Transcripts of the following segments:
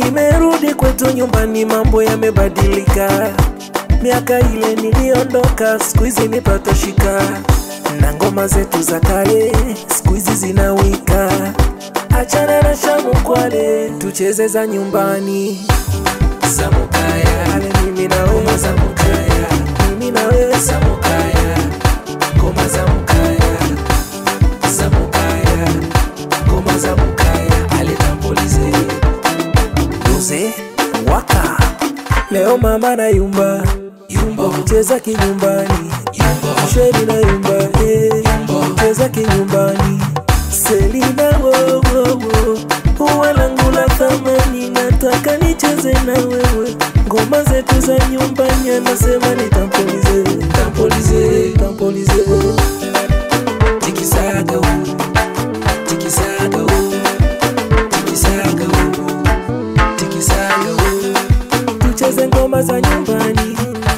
Nimerudi kwetu nyumbani, mambo yamebadilika. Miaka ile niliondoka, siku hizi nipato shika, na ngoma zetu za kale siku hizi zinawika. Achana na shamu kwale, tucheze za nyumbani za Mukaya. Ale mimi na wewe za Mukaya, mimi na wewe za Mukaya, ngoma za Mukaya, za Mukaya, ngoma za Mukaya. Ale tampolize Uze waka leo mama na yumba yumba cheza kinyumbani yumba sheri na yumba eh yumba cheza kinyumbani Selina wo wo wo uwe langu la thamani nataka nicheze na wewe ngoma zetu za nyumbani anasema nitampolize tampolize tampolize tikisaga wo tikisaga wo tikisaga wo tikisaga wo tucheze ngoma za nyumbani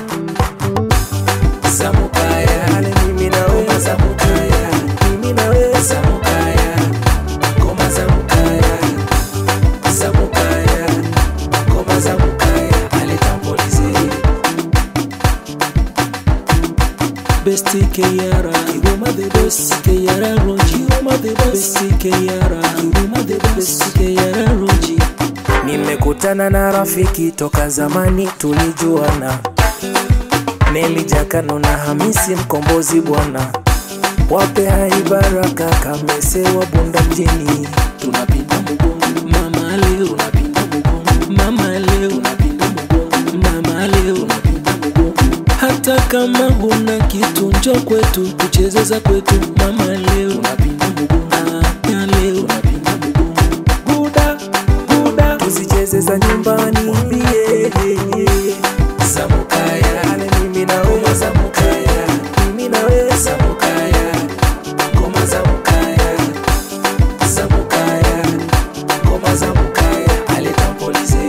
za Mukaya. Ale mimi na wewe za Mukaya, mimi na wewe za Mukaya, ngoma za Mukaya, za Mukaya, ngoma za Mukaya. Ale tampolize Best Keyara, Kiruma the best Keyara Roji, Kiruma the best Keyara, Kiruma the best Keyara Roji. Nimekutana na rafiki toka zamani tulijuana, Meli Jakano na Hamisi Mkombozi bwana, wape hai baraka Kamese wa Bunda mjini, tunapinda mgongo mama leo, tunapinda mgongo mama leo, tunapinda mgongo mama leo, tunapinda mgongo hata kama huna kitu njo kwetu tuchezeza kwetu mama leo, tunapinda mgongo Ah, ya leo, tunapinda mgongo guda guda tuzicheze za nyumbani bie za Mukaya ale mimi na wewe za Mukaya mimi na wewe za Mukaya ngoma za Mukaya za Mukaya ngoma za Mukaya ale tampolize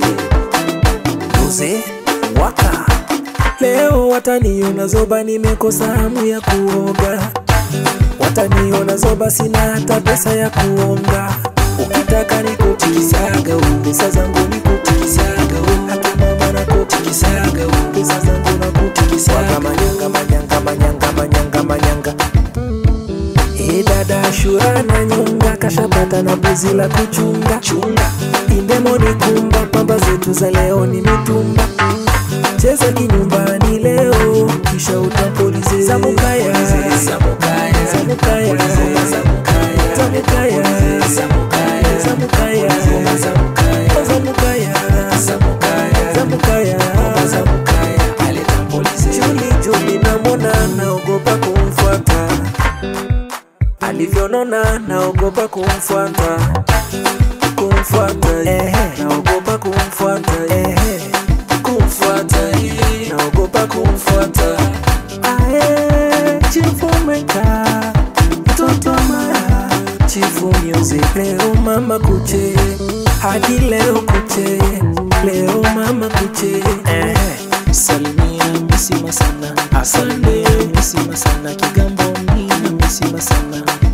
Uze waka leo wataniona zoba nimekosa hamu ya kuoga wataniona zoba sina hata pesa ya kuonga ukitaka nikutikisaga u pesa zangu nikutikisaga u hata mama nakutikisaga u pesa zangu nakutikisaga manyanga manyanga manyanga manyanga manyanga E dada Ashura na nyonga kashapata na buzi la kuchunga chunga indemoni kumba pamba zetu za leo ni mitumba cheza kinyumbani leo kisha utampolize za Mukaya za Mukaya za Mukaya za Mukaya za Mukaya za Mukaya za Mukaya za Mukaya za Mukaya za Mukaya za Mukaya za Mukaya ale tampolize Juli Juli namwona naogopa kumfuata alivyonona naogopa kumfuata kumfuata ehe naogopa kumfuata ehe kumfuata ehe naogopa kumfuata ae chifu meka mtoto maya chifu music leo mama kuche hadi leo kuche leo mama kuche ehe salimia misima sana asante misima sana kigamboni na misima sana